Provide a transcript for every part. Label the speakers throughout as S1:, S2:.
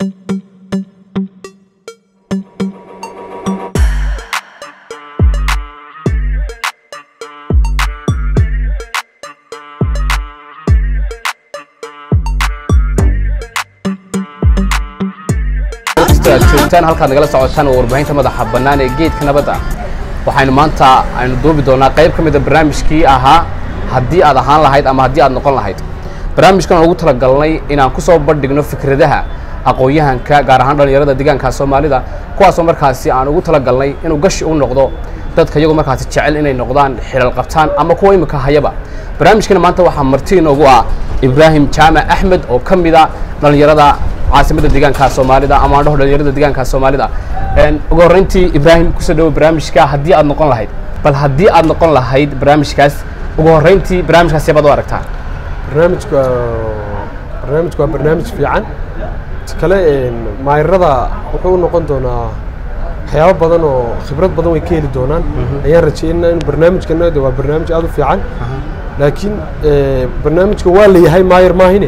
S1: aad joogtaan halkaad nagala socotaan oo warbaahinta madaxa bannaan ee geedka nabadda waxaynu maanta aynu duubi doonaa qayb ka mid a barnaamijkii ahaa haddii aad ahaan lahayd ama haddii aad noqon lahayd barnaamijkan aan ugu talagalnay inaan ku soo bandhigno fikradaha aqoon-yahanka gaar ahaan dhallinyarada deegaanka soomaalida kuwaasoo markaasi aan ugu talagalnay inuu gashi u noqdo dadka iyagoo markaasi jecel inay noqdaan xilal qabtaan ama kuwa imika hayaba barnaamijkana maanta waxaa marti inoogu ah ibraahim jaamac axmed oo ka mid a dhallinyarada caasimada deegaanka soomaalida ama aan dhaho dhallinyarada deegaanka soomaalida ugu horreyntii ibraahim kusoo dhawo barnaamijka haddii aad noqon lahayd bal haddii aad noqon lahayd barnaamijkaas ugu horreyntii barnaamijkaas yabaad u aragtaa
S2: barnaamijku barnaamijku waa barnaamij fiican kale maayarada wuxuu u noqon doonaa waxyaabo badan oo khibrad badan way ka heli doonaan ayaan rajeynaa in barnaamijkana de waa barnaamij aad u fiican laakiin barnaamijka waa la yahay maayar maahine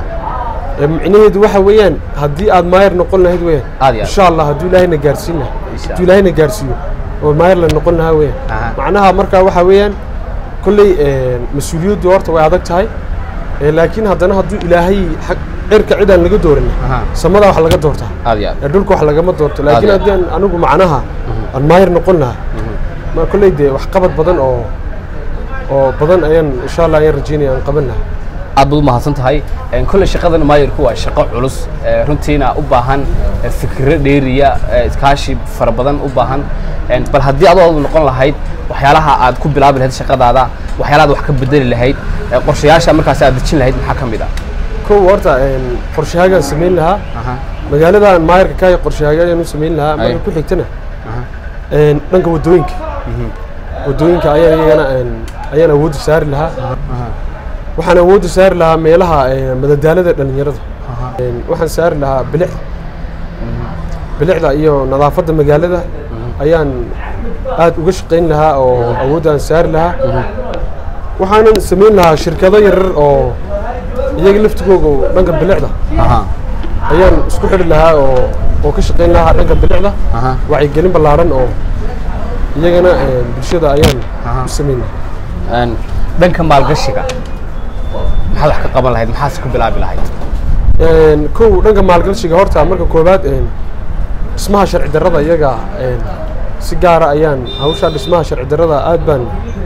S2: micnaheedu waxa weeyaan haddii aad maayar noqon lahayd
S1: Aad iyo
S2: weeyaan
S1: aad.
S2: insha allah hadduu ilaahayna gaarsiin lahaa
S1: Insha
S2: hadduu ilaahayna gaarsiiyo oo maayar la noqon lahaa
S1: Aha.
S2: weeyaan macnaha markaa waxa weeyaan kolley mas-uuliyaddu horta way adag tahay Eh, laakiin haddana hadduu ilaahay xag cirka cid aan laga doorin
S1: Aha.
S2: samada wax laga doortaa
S1: aad iyo aad
S2: ee dhulka wax lagama doorto laakiin
S1: Aad iyo
S2: haddii aan anigu macnaha aan maayar noqon lahaa ma kolley dee wax qabad badan oo oo badan ayaan insha allah ayaan rajeynaya aan qaban lahaa
S1: aad baad u mahadsan tahay kolley shaqadan maayarku waa shaqo culus ee runtiina u baahan ee fikiro dheeriya ee iskaashi fara badan u baahan Een, bal haddii adoo aad noqon lahayd waxyaalaha aad ku bilaabi lahayd shaqadaada waxyaalaha aad wax ka bedeli lahayd ee qorshayaasha markaasi aad dejin lahayd maxaa ka mid ah
S2: kow horta qorshahaagaan samayn lahaa
S1: Aha,
S2: magaaladan maayarka kaaya qorshahaagaan u samayn lahaa
S1: Ay.
S2: marka ku xigtana
S1: aha,
S2: een, dhanka waddooyinka waddooyinka ayaan iyagana een, ayaan awoodda saari lahaa
S1: aha,
S2: waxaan awoodda saari lahaa meelaha een, madadaalada dhallinyarada
S1: aha.
S2: Een, waxaan saari lahaa bilicda bilicda iyo nadaafadda magaalada ayaan aad uga shaqayn lahaa oo awoodaan saari lahaa waxaanan samayn lahaa shirkado yaryar oo iyaga laftigooga oo dhanka bilicda
S1: aha,
S2: ayaan isku xidhi lahaa oo oo ka shaqayn lahaa dhanka bilicda
S1: aha.
S2: wacyigelin ballaaran oo iyagana een, bulshada ayaan
S1: Aha.
S2: u samayn lahaa
S1: Een, dhanka maalgashiga maxaad wax ka qaban lahayd maxaad ku bilaabi lahayd
S2: Een, kow dhanka maalgashiga horta marka koowaad een, dhismaha sharci darrada iyaga een, si gaara ayaan hawshaa dhismaha sharci darrada aad baan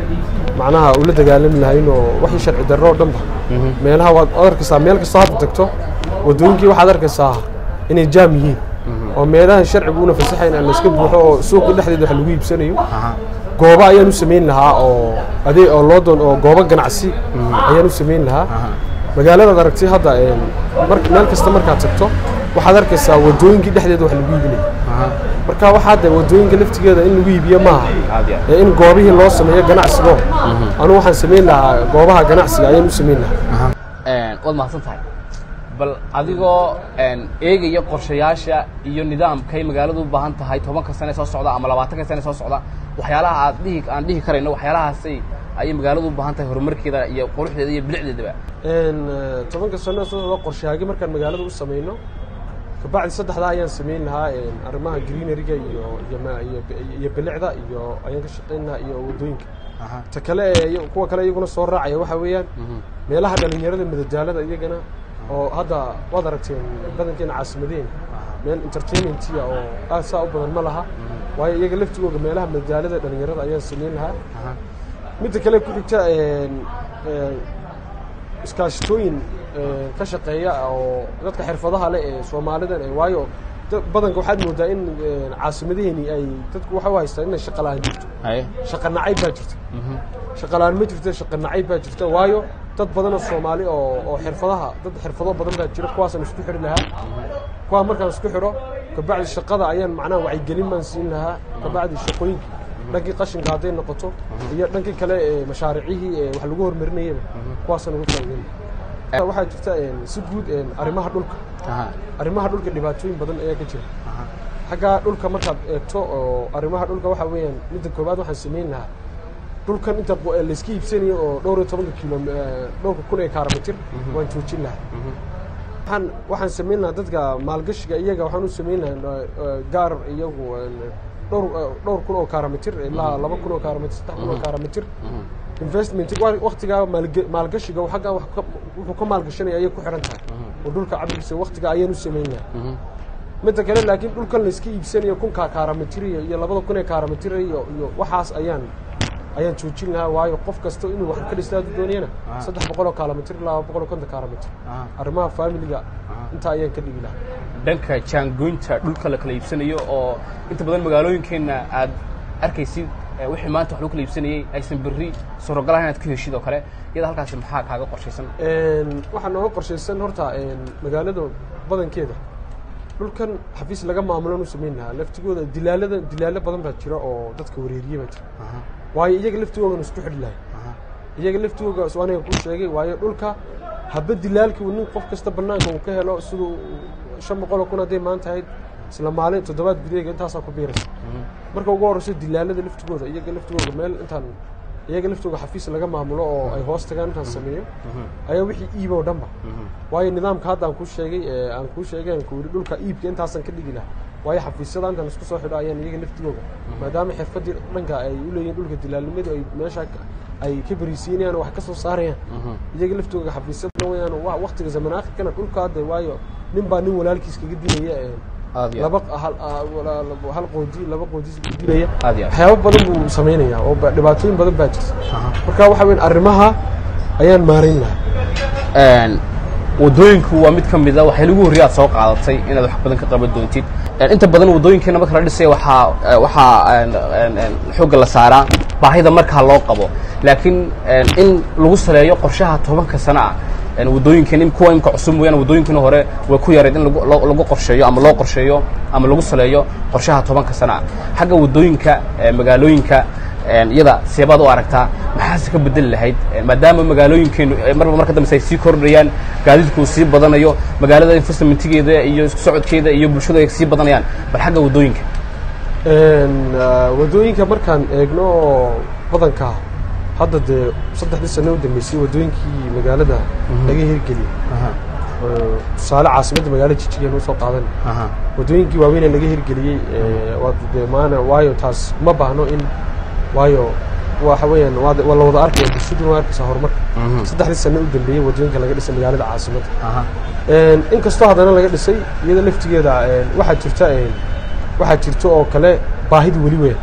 S2: macnaha ula dagaalami lahayn oo wixii sharci darro oo dhanba meelaha waad waad arkaysaa meel kastoo hadda tagto waddooyinkii waxaad arkaysaa inay jaam yihiin oo meelaha sharcigu una fasaxayn aan layska buuxo oo suuqa dhexdeeda wax lagu iibsanayo
S1: Aha,
S2: goobo ayaan u samayn lahaa oo adee oo loo doon oo goobo ganacsi ayaan u samayn lahaa
S1: aha.
S2: magaaladaad aragtay hadda een, mar meel kasta markaad tagto waxaad arkaysaa waddooyinkii dhexdeeda wax lagu iibinaya
S1: Aha,
S2: marka waxaa de waddooyinka laftigeeda in lagu iibiyo maaha
S1: aad iyo aad.
S2: ee in goobihii loo sameeyo ganacsigo anu waxaan samayn lahaa goobaha ganacsiga ayaan u samayn lahaa
S1: Een, waad mahadsan tahay bal adigoo een, eegaya qorshayaasha iyo nidaamkay magaaladu u baahan tahay tobanka sane soo socda ama labaatanka sane soo socda waxyaalaha aad dhihi aan dhihi karayno waxyaalahaasay ayay magaaladu u baahan tahay horumarkeeda iyo quruxdeeda iyo bilicdeedaba
S2: Een, eh, tobanka sano soo socda qorshahaagi markaan magaalada u samayno kabacdi saddexdaa ayaan samayn lahaa een, arrimaha greeneryga iyo iyo ma- iyo iyo bilicda iyo ayaan ka shaqayn lahaa iyo waddooyinka
S1: Aha,
S2: ta kale ee iyo- kuwa kale iyaguna soo raacaya waxa weeyaan
S1: mhm,
S2: meelaha dhalinyarada madadaalada iyagana oo hadda waad aragteen badankeena caasimadeen meel entertainmentiya oo aad saa u badan ma laha waayo iyaga laftigooga meelaha madadaalada dhalinyarada ayaan samayn lahaa
S1: aha,
S2: midda kale ku xigta een, een, iskaashatooyin een, ka shaqeeya oo dadka xirfadaha leh ee soomaalidan ee waayo dad- badanka waxaad moodaa in een, caasimadaheenii ay dadku waxa u haystaan inay shaqa la'aan jirto
S1: haye,
S2: shaqa nacayb baa jirta
S1: mhm,
S2: shaqa la'aan ma jirto shaqa nacayb baa jirta waayo dad badan oo soomaali oo oo xirfadaha dad xirfado badan baa jira kuwaasaan isku xidhi lahaa kuwaa markaan isku xidho kabacdi shaqada ayaan macnaha wacyigelin baan siin lahaa kabacdi shaqooyinka dhankii qashinka hadday noqoto iyo dhankii kale ee mashaariicihii ee wax lagu horumarinayaba kuwaasaan uga faa'iideyn lahaa waxaa jirta een, si guud een, arrimaha dhulka
S1: aha,
S2: arrimaha dhulka dhibaatooyin badan ayaa ka jira
S1: aha,
S2: xagga dhulka markaad eegto oo arrimaha dhulka waxa weeyaan midda koowaad waxaan samayn lahaa dhulkan inta qo- ee layska iibsanayo oo dhowr iyo tobanka kilo eh, dhowrka kun ee kaaramitir waan joojin lahaa waxaan waxaan samayn lahaa dadka maalgashiga iyaga waxaan u samayn lahaa eh, gaar iyagu een, dhowr eh, dhowr kun oo kaaramitir ilaa laba kun oo kaaramitir saddex kun oo kaaramitir investment waktigaa maalge- maalgashiga uu xaggaa wax ka- wuxuu ka maalgashanaya ayay ku xiran tahay oo dhulka cabirkiisa waktiga ayaan u samayn lahaa midda kale laakiin dhulkan la iska iibsanayo kunka kaaramitir iyo iyo labada kun ee kaaramitir iyo iyo waxaas ayaan ayaan joojin lahaa waayo qof kasta inuu wax ka dhistaa hadduu doonayana
S1: Ah.
S2: saddex boqol oo kaaramitir ilaa laba boqol oo konton kaaramitir arrimaha faamiliga intaa ayaan ka dhigi lahaa
S1: dhanka jaangoynta dhulka la kala iibsanayo oo inta badan magaalooyinkeenna aad arkaysid eh, wixii maanta wax lagu kala iibsanayey aysan berri suurogalaha inaad ka heshid oo kale iyada halkaasi maxaa kaaga qorshaysan
S2: Een, waxaa nooga qorshaysan horta een, magaalada badankeeda dhulkan xafiis laga maamulan u samayn lahaa laftigooda dilaalada dilaalo badan baa jira oo dadka wareeriye baa jira waayo iyaga laftigoodan isku xidhi lahay iyaga laftigooga is aniga ku sheegay waayo dhulka haba dilaalkii uu nin qof kasta banaanka uu ka helo siduu shan boqol oo kun hadday maanta ahayd isla maalin toddobaad gudaheega intaasaa ku biiraysa marka ugu horeyso dilaalada laftigooda iyaga laftigooda meel intaan iyaga laftooga xafiis laga maamulo oo ay hoos tagaan intaan sameeyo ayaa wixii iib oo dhanba waayo nidaamka hadda aan kuu sheegay ee aan kuu sheegay aan ku yidhi dhulka iibka intaasan ka dhigi lahaa waayo xafiisyada intaan isku soo xidho ayaan iyaga laftigooga maadaama xirfadii dhanka ay u leeyihin dhulka dilaalnimadu ay meesha ka- ay ka beriisiinayaan oo wax ka soo saarayaan iyaga laftooga xafiisyada wayaan wa- waktiga zaman aakhirkana dhulka hadda waayo nin baa nin walaalkiis kaga dilaya ee
S1: aad iyo
S2: laba hal ah, wala- laba- hal qoodi laba qoodi dilaya
S1: aad iyo aad
S2: waxyaabo badan buu samaynayaa oo ba- dhibaatooyin badan baa jirta
S1: Aha.
S2: marka waxa weyn arrimaha ayaan maarayn lahaa
S1: Een, wadooyinku waa mid ka mid a waxay lagu horreey aad soo qaadatay inaad wax badan ka qaban doontid Een, inta badan wadooyinkeena marka la dhisaya waxaa eh, waxaa een, een, een, xoogga la saaraa baahida markaa loo qabo laakiin een, in lagu saleeyo qorshaha tobanka sano ah een, wadooyinkan in kuwa imka cusub mooyaane wadooyinkana hore way ku yareed in lagu- loo lagu qorsheeyo ama loo qorsheeyo ama lagu saleeyo qorshaha tobanka sano ah xagga wadooyinka eh, magaalooyinka een, iyada seebaad u aragtaa maxaase ka bedeli lahayd Een, maadaama magaalooyinkeenu eh, marba marka dambe ay sii kordhayaan gaadiidku uu sii badanayo magaalada investmentigeeda iyo isku socodkeeda iyo bulshadu ay sii badanayaan bal xagga wadooyinka
S2: Een, ah, wadooyinka markaan eegno oo badanka hadda dee saddexdii sano u dambeysay wadooyinkii magaalada laga hirgeliyey oo tusaale caasimadda magaalada jijigeen usoo qaadan wadooyinkii waaweyn ee laga hirgeliyey ee, waa dee maana waayo taas ma baahno in waayo waxa weeyaan waa waa la wada arkaya bulshaduna waa arkaysaa horumarka saddexdii sano u dambeeyey wadooyinka laga dhisay magaalada caasimadda Een, inkastoo haddana laga dhisay iyada laftigeeda een, waxaa jirta een, waxaa jirta oo kale baahida weli weyn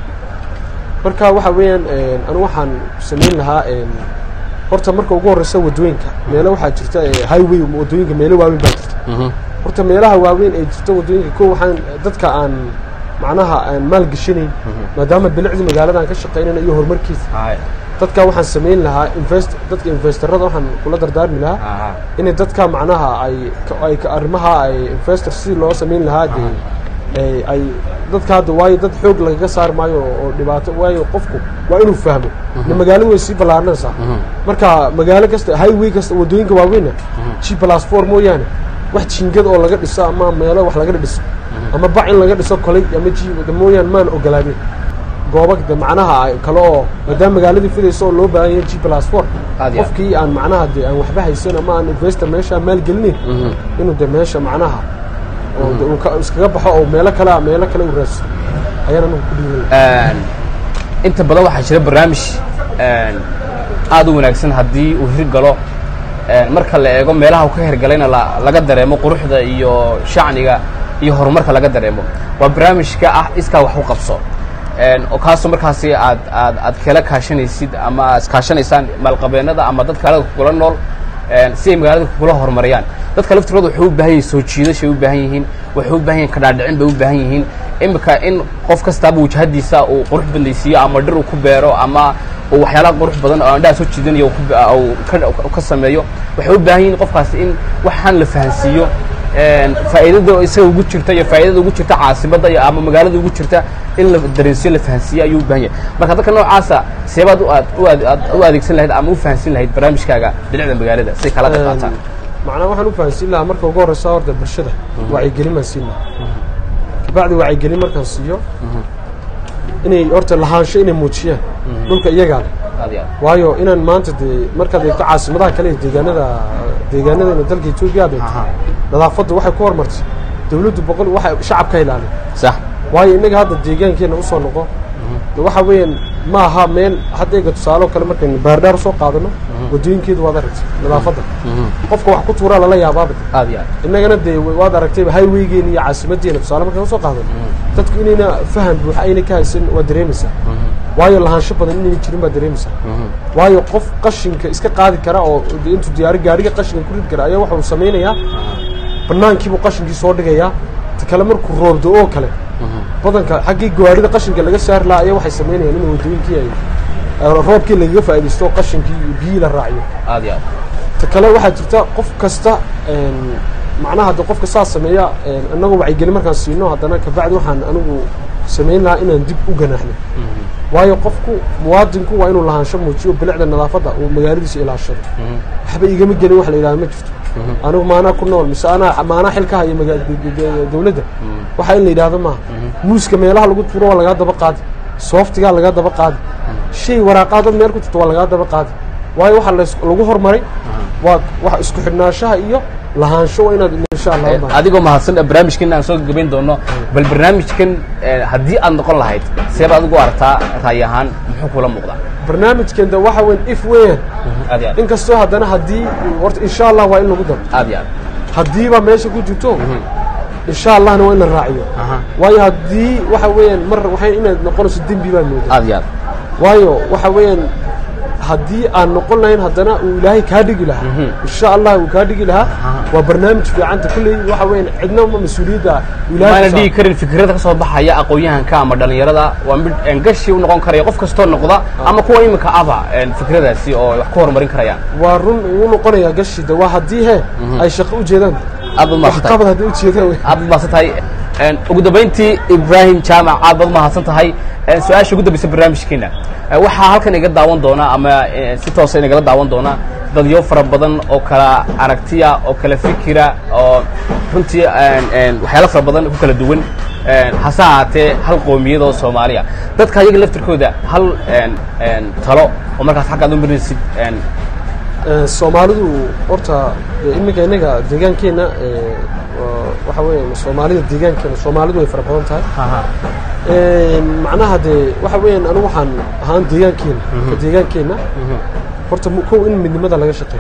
S2: marka waxa weeyaan een, anu waxaan samayn lahaa een, horta marka ugu horeysa wadooyinka meelo waxaa jirta ee, highway wadooyinka meelo waaweyn baa jirta horta meelaha waaweyn ee jirta wadooyinka ko waxaan dadka aan macnaha aan maalgashanayn maadaama bilicdii magaalada aan ka shaqaynayna iyo horumarkiisa dadka waxaan samayn lahaa invest dadka investorada waxaan kula dardaarmi lahaa inay dadka macnaha ay ka- ay ka- arrimaha ay investor si loo samayn lahaa dee ay- ay dadka hadda waayo dad xoog lagaga saari maayo oo dhibaato waayo qofku waa inuu fahmo ne magaaladu way sii ballaaranaysaa marka magaalo kasta highway kasta wadooyinka waaweynna g plus four mooyaane wax jingad oo laga dhiso ama meelo wax laga dhiso ama bac in laga dhiso kolay ama g mooyaane maan ogolaanin goobo de macnaha ay kale oo maadaama magaaladii fidayso oo loo baahan yahay g plus four
S1: Aad iyo aad.
S2: qofkii aan macnaha de aan waxba haysan ama aan investor meesha maalgelinin inuu de meesha macnaha oo de uu ka- iskaga baxo oo meelo kale meelo kale u raadso ayaan anagu ku dhiiban
S1: Een, inta badan waxaa jira barnaamij een, aad u wanaagsan haddii uu hirgalo een, marka la eego meelaha uu ka hirgalayna la- laga dareemo quruxda iyo shacniga iyo horumarka laga dareemo waa barnaamijka ah iskaa wax u qabso Een, oo kaasoo markaasi aad aad aad kala kaashanaysid ama iskaashanaysaan maalqabeennada ama dad kale kugula nool een, si ay magaalada kugula horumariyaan dadka laftirooda waxay u baahan yihiin soo jiidashay u baahan yihiin waxay u baahan yihiin kadhaadhicin bay u baahan yihiin imika in qof kastaaba wajahadiisa uu qurux bandaysiiyo ama dhir uu ku beero ama uu waxyaalaha qurux badan oo indhaha soo jiidanayo uu ku be- uu ka- ka sameeyo waxay u baahan yihiin qofkaasi in waxaan la fahansiiyo een, faa'iidada isaga ugu jirta iyo faa'iidada ugu jirta caasimadda iyo ama magaalada ugu jirta in la dareensiyo la fahansiiyo ayuu u baahan yahay marka dadka noocaasa seebaad u aad u aad aad u adeegsan lahayd ama u fahansin lahayd barnaamijkaaga bilicda magaalada si kala qayb qaataan
S2: macnaa waxaan u fahansiin lahaa marka ugu horeysa horta bulshada wacyigelin baan siin lahaa kabacdi wacyigelin markaan siiyo inay horta lahaansho inay muujiyaan dhulka iyagaa leh
S1: aad iyo aad
S2: waayo inaan maanta dee markaad eegto caasimadaha kale ee deegaanada deegaanadana dalka etoobiya aad eegto
S1: Aha.
S2: nadaafadda waxay ku hormartay dawladdu boqol waxay shacabka ilaaliya
S1: sax
S2: waayo innaga hadda deegaankeenna usoo noqo de waxa weeyaan ma aha meel hadda eega tusaalo kale markaynu baardhaar usoo qaadano waddooyinkeedu waad aragtay nadaafadda qofka wax ku tuuraa lala yaabaaba
S1: aad iyo aad
S2: innagana dee waad aragtayba highwaygeena iyo caasimaddeena tusaale markaan usoo qaadano dadku inayna faham buuxa ayna ka haysan waad dareemaysaa waayo lahaansho badan inayna jirin baad dareemaysaa waayo qof qashinka iska qaadi kara oo de intuu diyaari gaariga qashinka ku rid kara ayaa waxa uu samaynayaa banaankiibuu qashinkii soo dhigayaa ta kale markuu roobdo oo kale badanka xaggii gawaarida qashinka laga saari lahaa ayaa waxay samaynayaan in waddooyinkii ay roobkii lagaga faa'iidaysto oo qashinkii iyo biyihii la raaciyo
S1: aad iyo aad
S2: ta kale waxaa jirta qof kasta macnaha de qofka saas sameeya annagoo wacyigelin markaan siino haddana kabacdi waxaan anigu samayn lahaa inaan dib u ganaaxno waayo qofku muwaadinku waa inuu lahaansho muujiyo bilicda nadaafadda uu magaaladiisa ilaashado waxba igama gelin wax la yidhahdo ma jirto anigu maanaa ku nool mise anaa maanaa xil ka haya maga- dawladda waxa in la yidhaahdo maaha muuska meelaha lagu turo waa lagaa daba qaadi sooftigaa lagaa daba qaadi shay waraaqaadad meel ku jirto waa lagaa daba qaadi waayo waxa las- lagu hormaray waa wax isku xidhnaanshaha iyo lahaansho waa inaad insha allah u baahan
S1: adigoo mahadsan barnaamijkan aan soo gabayn doono bal barnaamijkan eh, haddii aad noqon lahayd seeba adigu aragtaa ra'yi ahaan muxuu kula muuqdaa
S2: barnaamijkan de waxa weyn if weeyaan
S1: aad iyo aad
S2: inkastoo haddana haddii horta insha allah waa in lagu daro
S1: aad iyo aad
S2: haddiiba meesha ku jirto insha allahna waa in la raaciyo
S1: Aha.
S2: waayo haddii waxa weeyaan mar waxay inaad noqonayso dembi baa moodaa
S1: aad iyo aad
S2: waayo waxa weeyaan haddii aan noqon lahayn haddana uu ilaahay kaa dhigi lahaa insha allah uu kaa dhigi lahaa waa barnaamij fiicanta kulley waxa weeyaan cidna ma mas-uuliyadda ilaahay
S1: maana
S2: ku
S1: dhigi karin fikrada ka soo baxaya aqoon-yahanka ama dhallinyarada waa mid een, gashi u noqon karaya qof kastoo noqda ama kuwa iminka aba een, fikradaasi oo wax ku horumarin karayaan
S2: waa run uu noqonayaa gashida waa haddii he ay shaqo u jeedaan
S1: aad baad mahadsan tahay
S2: waxqabad haddii u jeedaan wey
S1: aad baad mahadsan tahay Een, ugu dambayntii ibrahim jaamac aad baad mahadsan tahay Een, su-aasha ugu dambaysa barnaamijkeena Ee, waxaa halkan iga daawan doona ama eh, si toosa inagala daawan doona dadyo fara badan oo kala aragtiya oo kala fikira oo runtii een, een, waxyaalo fara badan ku kala duwan Een, hase ahaatee hal qoomiyad oo soomaaliya dadka ayaga laftirkooda hal een, een, talo oo markaas xaggaad u marinaysid een,
S2: Ee, soomaalidu horta dee iminka innaga deegaankeenna ee, waa- waxa weeyaan soomaalida deegaankeena soomaalidu way fara badan tahay Een, macnaha dee waxa weeyaan anigu waxaan ahaan deegaankeena ka deegaankeenna horta mu- kow in midnimada laga shaqeeyo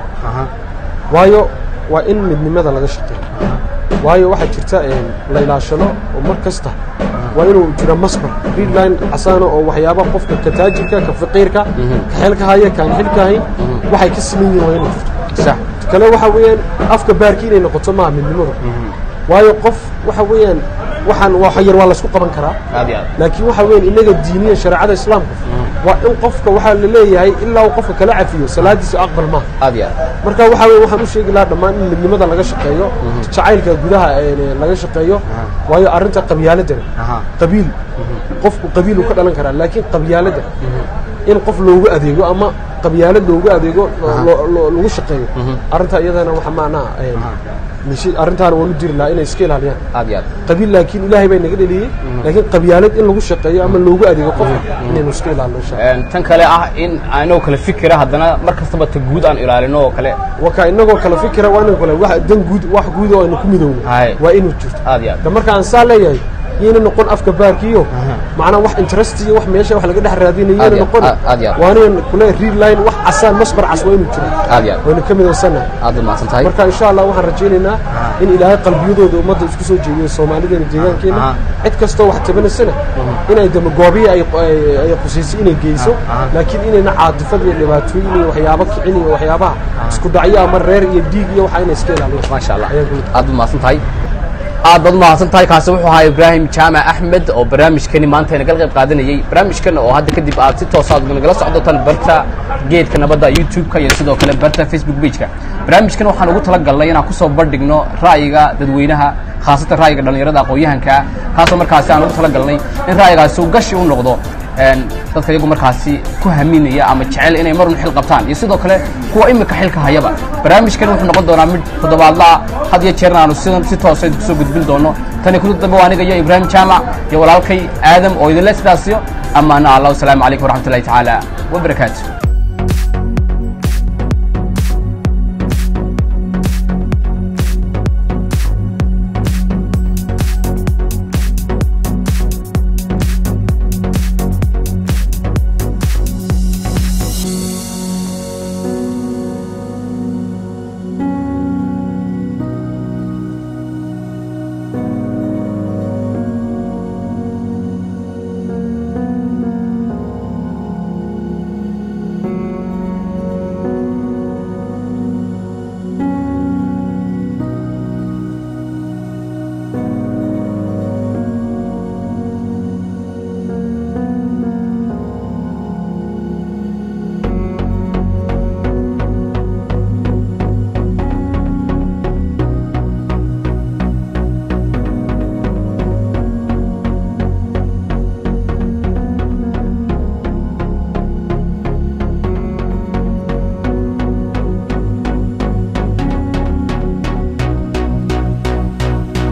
S2: waayo waa in midnimada laga shaqeeyo waayo waxaa jirta een, la ilaashado oo mar kasta waa inuu jira masbar readline casaana oo waxyaaba qofka ka taajirka ka faqiirka ka xilka haya kaan xilka hayn waxay ka siman yihiin waa inay jirto
S1: sax
S2: kale waxa weeyaan afka baarki inay noqoto maaha midnimadu waayo qof waxa weeyaan waxaan waa yar waa laysku qaban karaa
S1: aad iyo aad
S2: laakiin waxa weeyaan inaga diiniya shareecada islaamka waa in qofka waxaa la leeyahay ilaa uu qofka kala cafiyo salaadiisa aqbal maaha
S1: aad iyo aad
S2: marka waxa weeye waxaan u sheegi lahaa dhammaan in midnimada laga shaqeeyo jacaylka gudaha ee laga shaqeeyo waayo arrinta qabyaaladana
S1: Aha.
S2: qabiil qofku qabiil uu ka dhalan karaa laakiin qabyaalada in qof loogu adeego ama qabyaalad loogu adeego loo- loo- lagu shaqeeyo arrinta iyadana waxa macnaha ee, mishi- arrintaana waan u diri lahaa inay iska ilaaliyaan
S1: aad iyo aad
S2: qabiil laakiin ilaahay baa naga dheliyey laakiin qabyaalad in lagu shaqeeyo ama loogu adeego qofka inaynu iska ilaalino insha Allah.
S1: Een, tan kale ah in anoo kale fikira haddana mar kastaba ta guud aan ilaalino oo kale
S2: waka inagoo kala fikira waa inaan kale wax dan guud wax guud oo aynu ku midowno
S1: Hay.
S2: waa inuu jirto
S1: aad iyo aad
S2: da marka aan saa leeyahay yayna noqon afka baarkiyo macnaa wax interest iyo wax meesha wax laga dhex raadinayo
S1: Aad
S2: yayna
S1: iyo-
S2: noqon
S1: aad- aad iyo aad.
S2: waa inaan kule read line wax casaan masbar cas waa inuu jiro
S1: aad iyo aad
S2: waynu ka midaysanahay
S1: aad baad mahadsan tahay
S2: marka insha allah waxaan rajaynaynaa in ilaahay qalbiyadooda ummadda isku soo jeediyo soomaalideena deegaankeena
S1: Aha.
S2: cid kastoo wax tabanaysana inay dama goobiya ay ay- ay qusaysay inay geyso laakiin inayna caadifad iyo dhibaatooyin iyo waxyaabo kicin iyo waxyaabaha isku dhacyo ama reer iyo dhiig iyo waxa inay iska ilaaliyo
S1: maasha allah
S2: Ayaa guud.
S1: aad baad mahadsan tahay aad baad umahadsan tahay kaasi wuxuu ahaa ibraahim jaamac axmed oo barnaamijkani maanta inagala qayb qaadanayey barnaamijkan oo hadda kadib aad si toos aad nagala socdotaan barta geedka nabadda youtube-ka iyo sidoo kale barta facebook page-ka barnaamijkan waxaan ugu talagalnay inaan kusoo bandhigno ra'yiga dadweynaha khaasatan ra'yiga dhallinyarada aqoon-yahanka kaasoo markaasi aan ugu talagalnay in ra'yigaasi uu gashi u noqdo een, dadka iyagu markaasi ku haminaya ama jecel inay marun xil qabtaan iyo sidoo kale kuwa imika xilka hayaba barnaamijkan wuxuu noqon doonaa mid toddobaadla ah had iyo jeerna aanu sidan si toosa kusoo gudbin doono tani kudu dambe waa aniga iyo ibraahim jaamac iyo walaalkay aadam oo idinle sidaasiyo amaana allah wasalaamu calaykum waraxmatullahi tacaala wabarakaatu